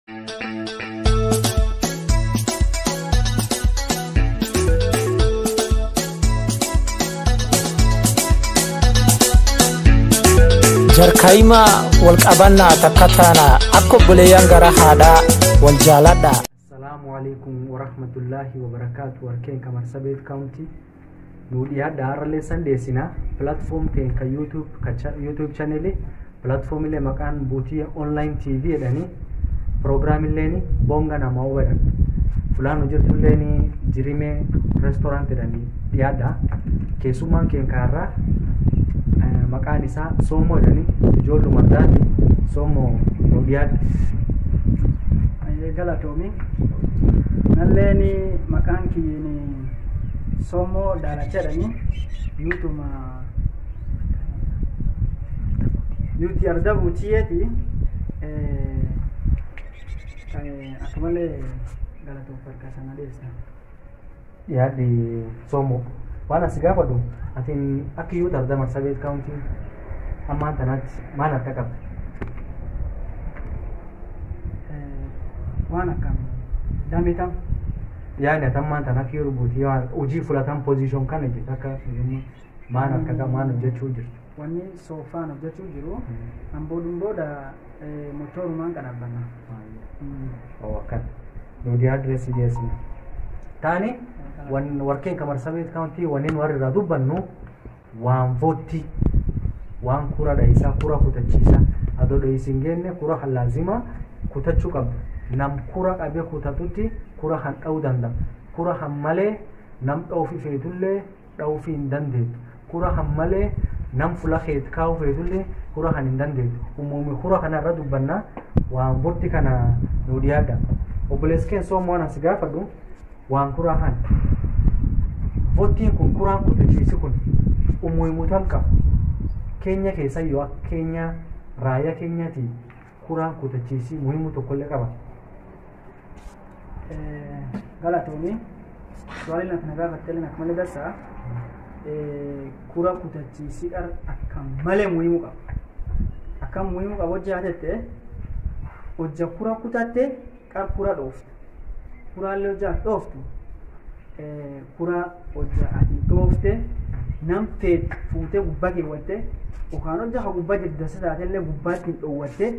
jarkaayimaa wal qabannaa takka taana akka obboleeyyan gara haadhaa wal jaaladha. Salaamu alaikum warahmatullahi wabarakaatu warkeen kamar sabeet kaawuntii nu dhiyaadha har'allee sandeessina pilaatfoom ta'e kan yuutuub yuutuub chaneelii pilaatfoomilee maqaan buutii onlaayin tiivii jedhanii piroogiraamilleen boonga namaa jedhan fulaan hojjetulleen jirimee reestooraant jedhanii dhiyaadha keessummaan keen kaarraa maqaan isaa soomoo jedhanii ijoolluma addaati soomoo nu dhiyaadha. galatoomi nalleeni maqaan kiyyiin soomoo daalacha jedhani nuutuma nuti arda buutiyeeti akka malee galatoof harka sana dheessa yaaddi soomoo waan asi gaafadhu atiin akka iyyuu arda marsabeet kaawuntii ammaan tanaatti maal akka qabda waan akkam dametam yaani atammaan tan akka yeroo buutii hojii fudhatan pozishion kana jirtu akka maan akka qaba maan hojjechuu jirtu. wanni soofaan hojjechuu jiru amboodun booda motoorumaan qadhabbanna Oo akkan nuti adreesii dhiyeessina. Taani warkeen kamar sabeet kaawuntii wanneen warri irraa dubbannu waan votti waan kura dhayisaa kura kutachiisa adoo dhayisiin geenne kura laazima kutachuu qabdu. nam kura qabee kutatutti kura han dha'uu danda'a kura han malee nam dha'uufi feetullee dha'uufi hin dandeettu kura han malee nam fula keet kaa'uu feetullee kura han hin dandeettu uumamni kura kanarra dubbanna waan votti kana nu dhiyaadha obboleessi keen soomoo waan asi gaafadhu waan kuraa han vottiin kun kuraan kutachiisi kun umuhimuutam qaba keenya keessa yoo akka keenya raayyaa keenyaati kuraan kutachiisii muhimu tokkollee qaba. galatoomi swali na kana gaafattele nak malee darsa kura kutachiisii qar akka malee muhimu qaba akka muhimu qaba hojii haatette hojja kura kutatte qar kura dhooftu kuraallee hojjaa dhooftu kura hojja ati dhoofte nam feet fuutee gubbaa keewwatte yookaan hojja ha gubbaa jirtu dasa taatellee gubbaatti hin dhoowwatte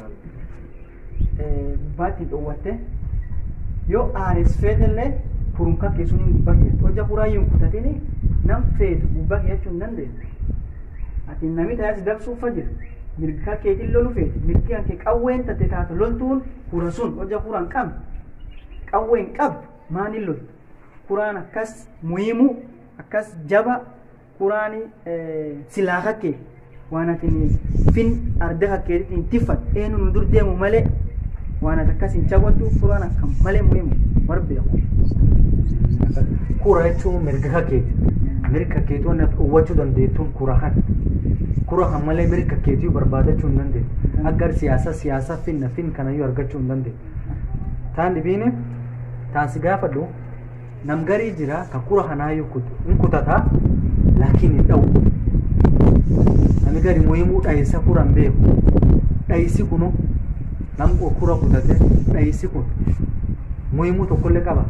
gubbaatti hin dhoowwatte yoo aares feetellee kurunka keessuun hin gubbaa keessatti hojja kuraayyuu hin kutatini nam feetu gubbaa keeyyachuu hin dandeessu ati nami taa'ee si dabsuufa jira mirga keetiin lolu feeti mirgi hanke qawween tatte taatu loltuun kura sun hojja kura hin qabne qawwee hin qabdu maaniin loltu kuraan akkas muhimu akkas jaba kuraani silaa kakkee waan ati fin arda kakkeetitiin tiffat eenu nu dur deemu malee waan ati akkas hin cabatu kuraan akka malee muhimu barbeeku. Kura jechuun mirga kakkeeti. Mirga kakkeetii waan uwwachuu dandeettuun kura kan. Kura kan malee mirga kakkeetii barbaadachuu hin dandeettu. Agar siyaasa siyaasa finna fin kanayyuu argachuu hin dandeettu. Taan dhibiini taansi gaafadhu nam garii jira ka kura kanaayyuu hin kutataa laakiin hin dha'u. Nami gari muhimuu dhayisa kuran beeku. Dhayisi kunu nam kura kutate dhayisi kun muhimuu tokkollee qaba.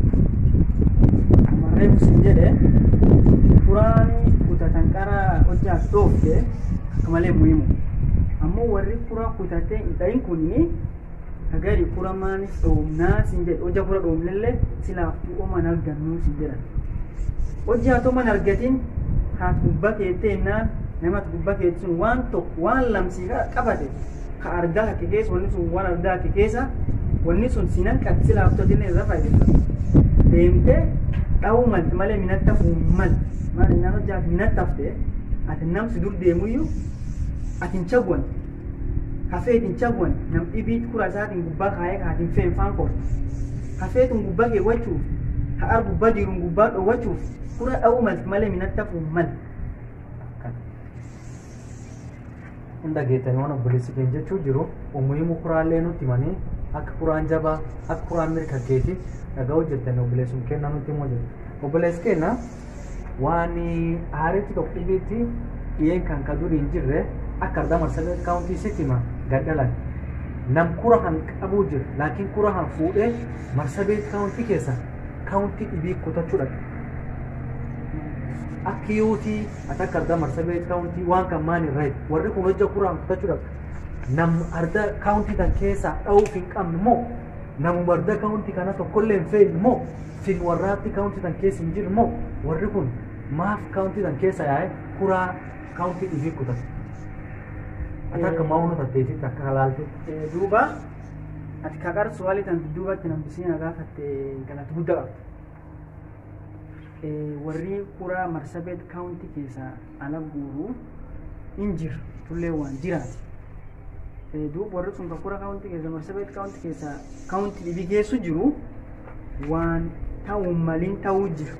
Amarree sin jedhe kuraani kutatan qara hojjaas dhoofte akka malee muhimu. Ammoo warri kura kutatee hin dhayin kunini kagari kura maanis dhoomnaa sin jedhe hojja kura dhoomnellee silaaftuu ooman argannuu sin jedhan. Hojja haa ta'u argatin haa gubbaa keettee innaan namatti gubbaa keetti sun waan tokko waan lamsii qabate ka argaa hakke keessa wanni sun waan argaa hakke keessa wanni sun sinan qabdi silaaftuu atinne irra fayyadamta. Deemtee dha'uu malti malee minatta fuun mal maal innaan hojjaaf minatta haftee ati namsi dur deemuyyuu ati hin chagwan hafeet hin chagwan nam dhibii kura isaatiin gubbaa kaayee kaatiin feen faan kortu hafeetun gubbaa keewwachuuf ha'ar gubbaa jiruun gubbaa dhoowwachuuf kura dha'uu malti malee minatta fuun mal. hunda geettanii waan obboleessi keenya jechuu jiru umuhimu kuraallee nutti himanii akka kuraan jabaa akka kuraan mirga keeti dhagaa hojjettanii obboleessum kennaa nutti himoo jiru obboleessi keenya waan aaritti tokko dhibeetti dhiyeen kan ka durii hin jirre akka ardaa marsalee kaawuntii sitti hima gadhalan nam kura han qabuu jira laakiin kura han fuudhee marsabeet kaawuntii keessa kaawuntii dhibii kutachuu dhaqa akka yuutii ati akka argaa marsabeet kaawuntii waan kan maan irraa warri kun hojja kura han kutachuu dhaqa nam arda kaawuntii kan keessaa dha'uuf hin qabne moo namuma arda kaawuntii kana tokkollee hin fe'in moo fin warraatti kaawuntii kan keessa hin jirre moo warri kun maaf kaawuntii kan keessa yaa'e kuraa kaawuntii dhibii kutatu ati akka maa'uunu tatteessitti akka halaaltu Eh, duuba ati kakar suwali tan duubatti nambisiina gaafatte galata guddaa qabdi Eh, warri kuraa marsabeet kaawunti keessa ala guuru hin jiru tullee waan jiraati Eh, duuba warri sun kan kura kaawunti keessa marsabeet kaawunti keessa kaawunti dhibii geessu jiru waan ta'uu maliin ta'uu jiru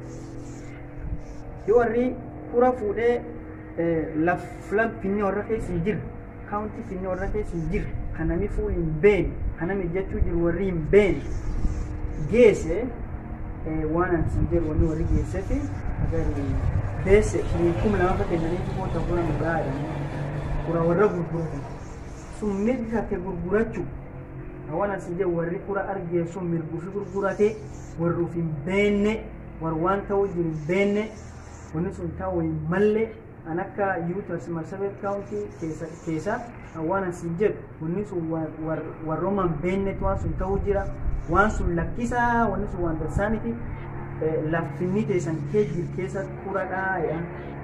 yoo warri kura fuudhee eh, laf filan finni warra keessa hin jiru kaawunti finni warra keessa hin jiru kan namni fuul hin beene kan namni jechuu jiru warri hin beene geesse eh, waan an sin jedhu wanni warri geessefi agari beesse shirii kuma lama fa kennaniitu koota kura nu gaadhanii kura warra gurguratan sun mirgi kake gurgurachuu waan an sin jedhu warri kura argee sun mirguufi gurgurate warruuf hin beenne war waan ta'uu jiru hin beenne wanni sun ta'uu hin malle an akka yuutas marsabet kaawuntii keessa keessa waan an sin jedhu wanni sun war- war- warrooma hin beennetu waan sun ta'uu jira waan sun lakkisaa wanni sun waan darsaaniti laffinni teessan kee jir keessa kuradhaa jedhan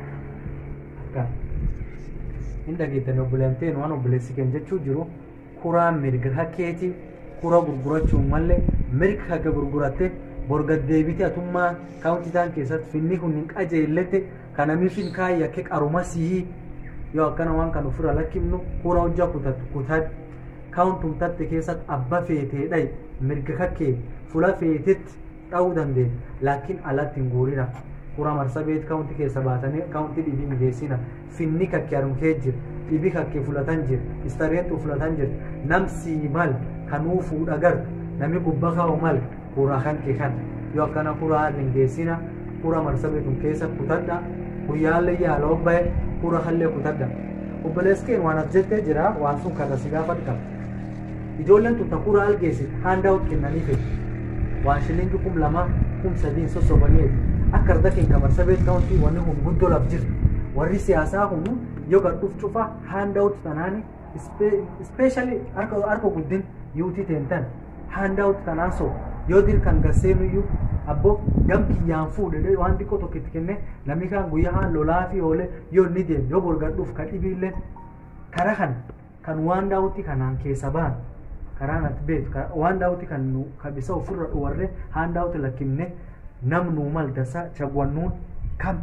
akka hin dhageettan obboleettiin waan obboleessi keenya jechuu jiru kuraa mirga hakkeeti kura gurgurachuun mallee mirga haka gurguratte borga deebite atummaa kaawuntii isaan keessatti finni kun hin qajeellette kanamiif hin kaayya akka qaruma sii yoo akkana waan kan ofirra lakkifnu kura hojjaa kutatu kutadhu kaawuntum tatte keessatti abba feetee dhayi mirga kakkee fula feetetti dha'uu dandeenya laakiin alatti hin guurina kura marsabeet kaawuntii keessa baatanii kaawuntii dhibii mijeessina finni kakkee armkee jira dhibii kakkee fulatan jira istareentu fulatan jira namsii mal kanuu fuudha gar nami gubba kaa'u mal kura kan kee kan yoo akkana kura lingeessina kura marsabeetun keessa kutadha guyyaallee yaala obbaye kura hallee kutadha obboleeskeen waan as jettee jira waan sun karra si gaafadhu qaba ijoolleen tun takura algeessit haandaawut kennanii fedhi waan shilingi kum lama kum sadiin sossobanii akka arda keenya marsabeet kaawuntii wanni hun guddoo laf jirti warri siyaasaa kun yoo gadhuuf cufa haandaawut tanaani ispeeshali harka guddin yuutii teentan haandaawut tanaan so yoo dir kan gasseenuyyuu abbo gam kiyyaan fuudhe waan xiqqoo tokko itti kenne namni kaan guyyaa haan lolaa fi oole yoo inni deemu yoo borgadhuuf kan dhibiillee kara kan kan waan daawutti kanaan keessa ba'an karaa natti beektu ka- waan daawutti kan nu kabisa ofirra dhuwarre haan daawutti lakkifne nam nuu mal dasa chagwannuun kam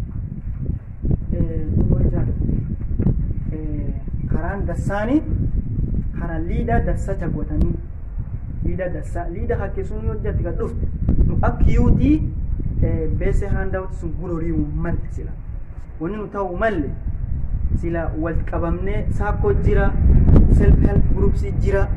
karaan dassaani karaa liida dassa jagwatanii liida dassa liida hakke sun yoo jatti kan dhufte nu akka yuutii beese haandawti sun gurorii malte sila wanni nu ta'u malle sila wal qabamne saakoo jira self help groups jira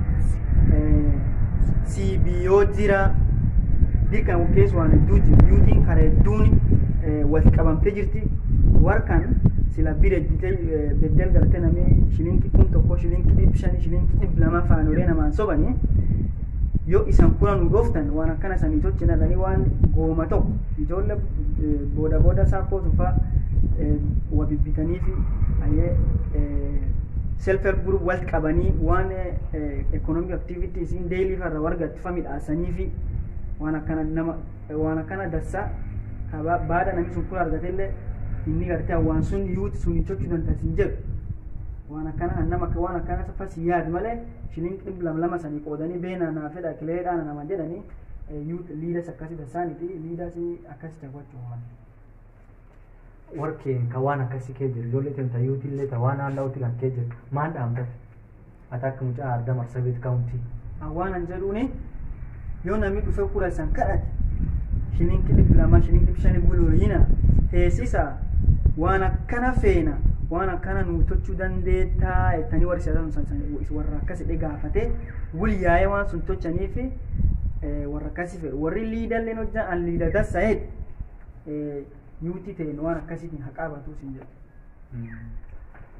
CBO jira dirqan keessa waan hedduu jiru yuutiin karaa hedduun wal qabamtee jirti warkan sila bira jite beddel galtee namni shilinki kun tokko shilinki dhibba shani shilinki dhibba lama faanolee namaan sobanii yoo isan kuna nu dhooftan waan akkana sanii tolchinadhanii waan gooma tokko ijoollee booda booda saakoo tufaa wa bibbitanii fi ayyee self help group wal qabanii waan economic activities in daily farra wargatti fa midhaasanii fi waan akkana nama waan akkana dassaa kaba baada namni sun kun argatellee inni gartee waan sun yuuti sun tochuu dandasin jedhu waan akkana kan nama waan akkana fas yaad malee shilin dhibba lama lama sanii qoodanii beena naa fedha kileedhaan nama jedhanii yuut liidas akkasii dassaaniti liidas akkasii taphachuu waan. warkeen ka waan akkasii kee jiru ijoollee teenta yuutillee ta waan haanda'utti kan kee jiru maan dhaamte ati akka mucaa arda marsabeet kaawuntii waan an jedhuuni yoo namni dhufe kura isan kadhate shilinki dhibba lama shilinki dhibba shani buluuyina teessisa waan akkana feena waan akkana nu tochuu dandeettaa jettanii warri siyaasaa sun warra akkasi dhe gaafate wul yaa'ee waan sun tochanii fi warra akkasi fedhu warri liidalleen hojjan an liida dassa jedhu yuutii ta'een waan akkasiitiin haqaa batuu sin jedhu.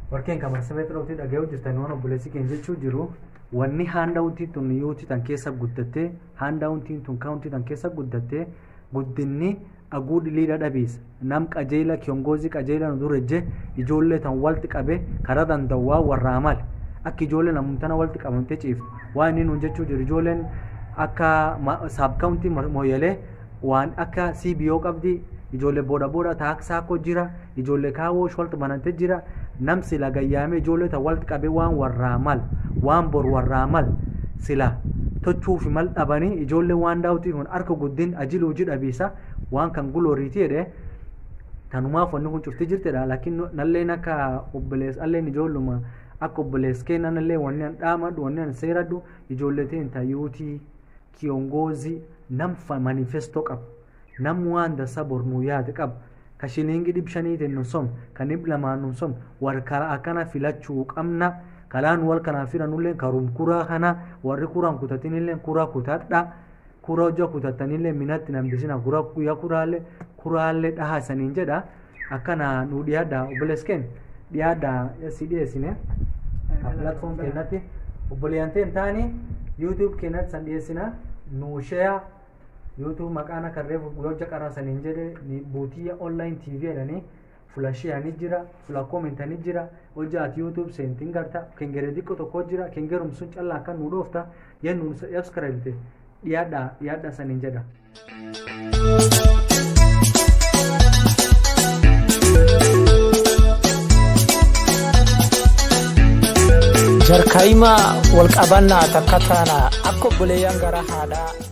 warkeen kamar sabeet dhawtii dhaga'uu jirtan waan obboleessi keenya jechuu jiru wanni haandawuntiin tun yuutii tan keessa guddattee haandawuntiin tun kaawuntii tan keessa guddattee guddinni aguu dhiliidha dhabiisa nam qajeela kiyongoozii qajeela nu durejje ijoollee tan walti qabe karaa danda'uwaa warraa male akka ijoollee namumtana walti qabamtee ciiftu waan inni nuun jechuu jiru ijoolleen akka saabkaawuntii mooyyalee waan akka CBO qabdi ijoollee booda booda taaksaakoo jira ijoollee kaawoo sholti banantee jira nam sila gayyaamee ijoollee tan walti qabee waan warraa mal waan bor warraa mal sila tochuufi mal dhabanii ijoollee waan daawutii kun harka guddin ajiluu hojii dhabiisa waan kan gulooriiti jedhe tanumaaf wanni kun cufti jirtedha laakiin nalleen akka obbolees alleen ijoolluma akka obbolees kennan illee wanni an dhaamadhu wanni an seeradhu ijoollee ta'in tayyuutii kiyongoozii nam manifestoo qabu nam waan dasa bornuu yaade qabu ka shiliingi dhib shaniitiin nu som ka dhib lamaan nu som war karaa akkana filachuu qabna kalaan wal kanaa firanullee karum kuraa kana warri kuraan kutatinillee kuraa kutadha kuraa hojja kutatanillee minatti nambisina kuraa guyyaa kuraallee kuraallee dhahaa isaniin jedha akkana nu dhiyaadha obboleeskeen dhiyaadha si dhiyeessine platform keenyatti obboleeyyanteen taani youtube keenyatti san dhiyeessina nu share youtube maqaan akka reefu hojja qaraa saniin jedhe ni buutiyya online tv jedhanii fula shiyaanii jira fula komentanii jira hojja ati youtube seentiin garta kengere xiqqoo tokko jira kengerum sun callaa akka nu dhoofta yennu subscribe dhiyaadha dhiyaadha saniin jedha. jarkaayima walqabannaa takka taana akka obboleeyyan gara haadhaa